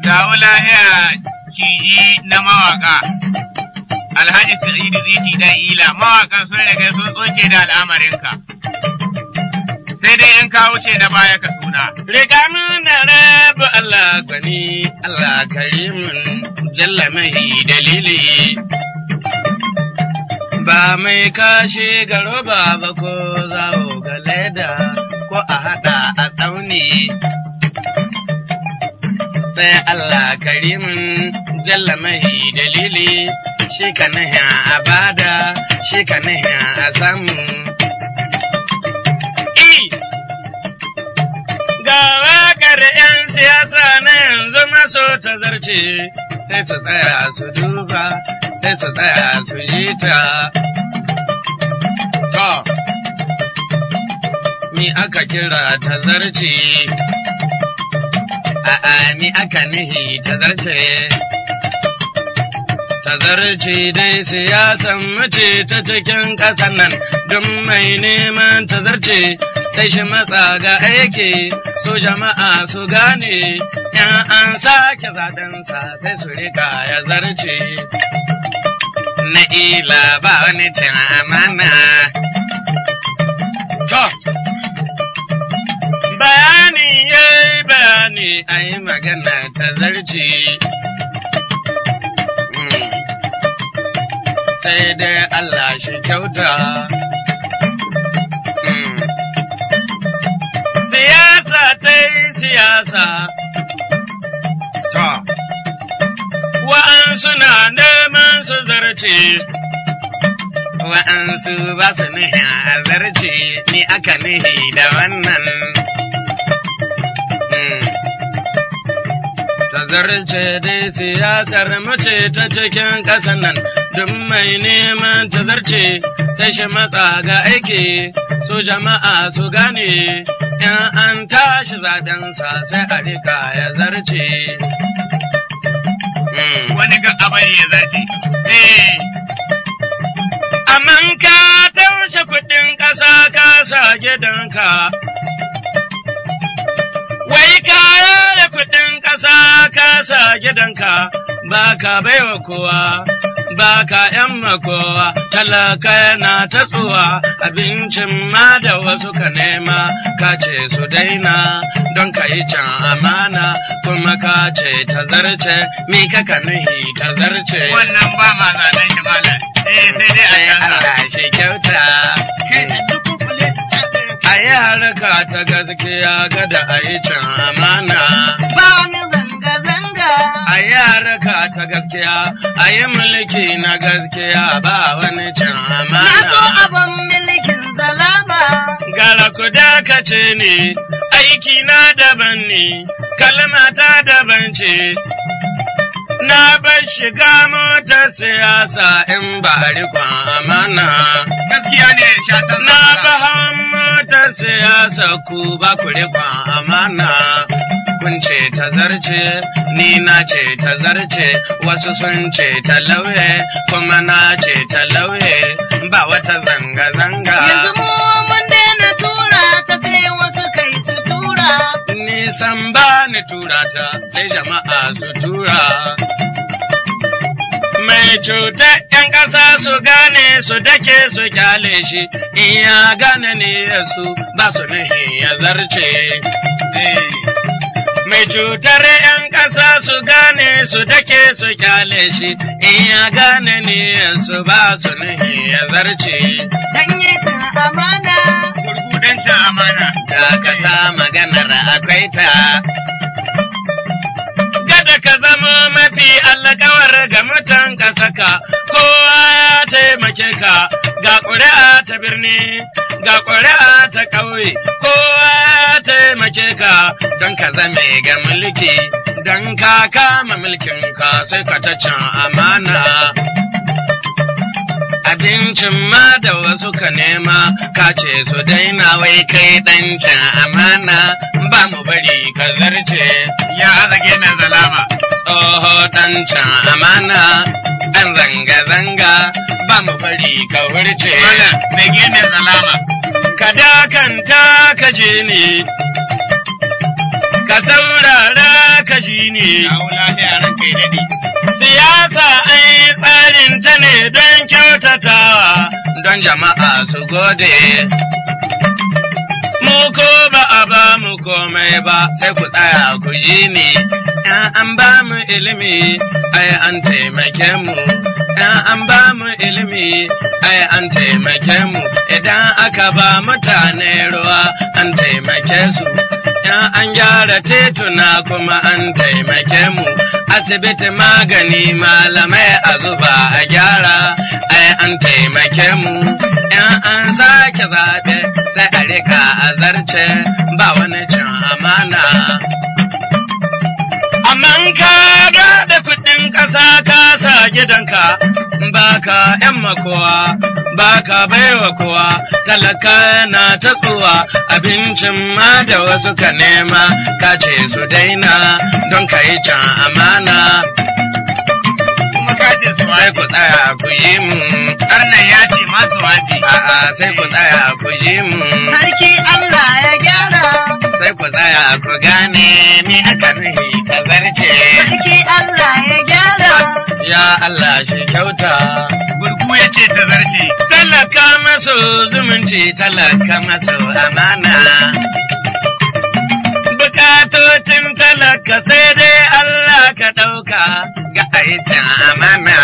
dawo lahiya ciji na mawaka. Alhaji Sa'idu Ziti dan Ila mawakan sun riga sun tsoke da al'amarinka. Sai dai in ka wuce na baya ka suna. Riga mun da rabu Allah gwani, Allah karimin jalla mahi dalili. Ba mai kashe garo ba ba ko zawo ga leda ko a haɗa a tsauni. Sai Allah karimin jalla mahi dalili, shi ka nahi a bada, shi ka nahi a samu. Ga waƙar 'yan siyasa na yanzu maso ta zarce, sai su tsaya su duba, sai su tsaya su ji ta. To, mi aka kira ta zarce, a'a mi aka nihi ta zarce. Ta zarce dai siyasan mace ta cikin ƙasar nan, don mai neman ta zarce. sai shi matsa ga aiki su jama'a su gane in an sake zaɗensa sai su rika ya zarce. Na ila ba wani cin amana. To, bayani ya yi bayani a yi magana ta zarce. Sai dai Allah shi kyauta. siyasa ta yi siyasa. To, wa'ansu na neman su zarce, wa'ansu ba su nihi a zarce, ni aka nihi da wannan. Ta zarce dai siyasar mace ta cikin ƙasan nan, duk mai neman ta zarce, sai shi matsa ga aiki, su jama'a su gane. in an tashi zaɗensa sai a rika ya zarce. Wani ga abari ya zarce. Eh, Amman ka taushe kuɗin ƙasa ka sa gidanka. Wai ka da kuɗin ƙasa ka sa gidanka ba ka baiwa kowa. ba ka ‘yan makowa, talaka yana ta tsuwa, abincin ma da wasu ka nema, ka ce su daina don ka yi can amana, kuma ka ce ta zarce, mi ka ka nuhi ta zarce. wannan ba ma zanen shi malam. Eh, sai dai a Sai canza. Allah shi kyauta. A yi harka ta gaskiya kada a yi can amana. A yi harka ta gaskiya, a yi mulki na gaskiya ba wani can amana. Gara ku dakace ne, aiki na daban ne, kalmata daban ce. Na bar shiga motar siyasa in ba rikon amana. Gaskiya ne shatan Na bahan motar siyasa ku ba ku rikon amana. Kun ce ta zarce, ni na ce ta zarce, wasu sun ce ta lauye, kuma na ce ta lauye, ba wata zanga-zanga. Yanzu mu mun daina tura ta sai wasu kai su tura. Nisan ba ni tura ta, sai jama'a su tura. Mai cutar ‘yan ƙasa su gane su dake su kyale shi, in ya gane ne su ba su nahi ya zarce. Eh, Mai cutar ‘yan ƙasa su gane su dake su kyale shi, in ya gane ne su ba su nahi ya zarce. Dan yi cin amana. gurgudancin amana. Dakata maganar akwai ta. Gada ka zama mafi alkawar ga mutan ƙasaka, kowa ya taimake ka, ga ƙuri'a ta birni, ga ƙuri'a ta ƙauye, kowa ya taimake ka don ka zame ga mulki, don ka kama mulkin ka sai ka ta can amana. abincin ma da wasu ka nema ka ce su daina wai kai ɗancin amana ba mu bari ka zarce Ya azage na zalama. tsoho ɗancin amana ɗan zanga-zanga ba mu bari ka wurce Malam, mai gene zalama. ka dakanta ka je ne ka saurara ka ji ne addini. Kawo lafiya ran kai daɗi. Siyasa an yi tsarin ta ne don kyautatawa, don jama'a su gode. Mu ko ba a ba mu komai ba, sai ku tsaya ku ji ni. ‘Yan an ba mu ilimi, ai an taimake mu. ‘Yan an ba mu ilimi, ai an taimake mu. Idan aka ba mutane ruwa, an taimake su. ‘Yan an gyara tituna kuma an taimake mu. Asibiti magani malamai a zuba a gyara, ai an taimake mu. ‘Yan an sake zaɓe, sai a rika a zarce, ba wani cin amana. Amman ka da kuɗin ƙasa ka sa gidanka, baka ‘yan makowa, baka baiwa kowa, talaka na ta tsuwa, abincin ma da wasu ka nema, ka ce su daina don ka yi can amana. Kuma ka ce su Sai ku tsaya ku yi mu, Arnan ya ce masu wace. a'a sai ku tsaya ku yi mu. Sarki Allah ya gyara. sai ku tsaya ku gane ni aka nuhi ka zarce. Sarki Allah ya gyara. Ya Allah shi kyauta. Gurgu ya ce ta zarce. Talaka maso zumunci talaka maso amana. Bukatocin talaka sai dai Allah ka ɗauka ga aikin amana.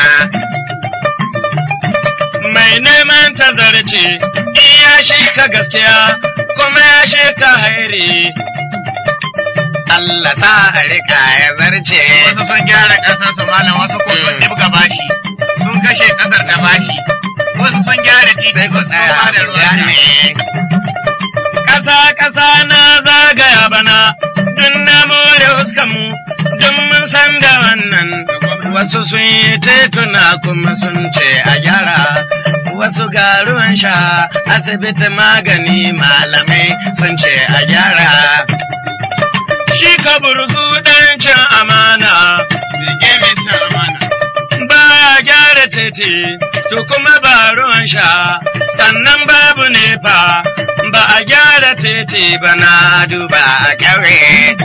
Mai neman tazarci, in ya shi ka gaskiya, kuma ya shi ka hairi. Allah sa a rika ya zarce. Wasu sun gyara ƙasar su malam wasu ko sun Mm. ɗibga bashi. Sun kashe ƙasar da bashi. Wasu sun gyara titi sai ku sun tsaya ba da ku ruwan sha. gane. Ƙasa ƙasa na zagaya bana, dun na more huskanmu, dun mun san da wannan. Wasu sun yi tituna kuma sun ce a gyara, wasu ga ruwan sha, asibiti magani malamai sun ce a gyara. Shi ka burgu ɗan cin amana. Rike mai cin amana. ba gyara titi, to kuma ba ruwan sha, sannan babu nefa, ba a gyara titi ba na duba a ƙauye.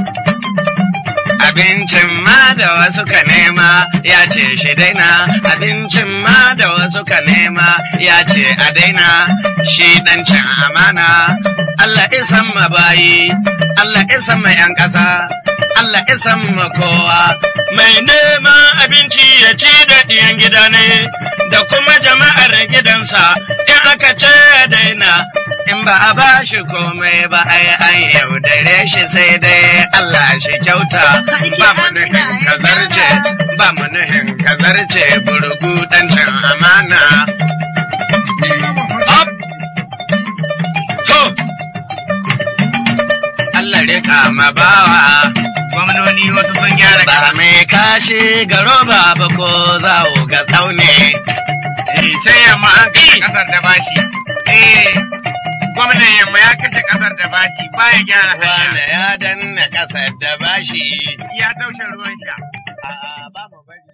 Abincin ma da wasu ka nema ya ce shi daina, abincin ma da wasu ka nema ya ce a daina, shi ɗan cin amana. Allah isan ma bayi, Allah isan ma ‘yan ƙasa, Allah isan ma kowa. Mai neman abinci ya ci da ɗiyan gida ne, da kuma jama'ar gidansa, in aka ce ya daina, in ba a ba shi komai ba ai an yaudare shi sai dai Allah shi kyauta. Ba mu nuhin kazarce, ba mu nuhin kazarce burgu ɗan cin amana. Up! To! Allah rika ma bawa. Gwamnoni wasu sun gyara Ba ƙasar. mai kashi ga roba ba ko zawo ga tsaune. Eh, Sai yamma an kashe ƙasar da bashi. Eh, gwamnan yamma ya kashe ƙasar da bashi baya gyara hanya. Wane ya danna ƙasar da bashi. Ya taushe ruwan sha. A'a, ba mu bari.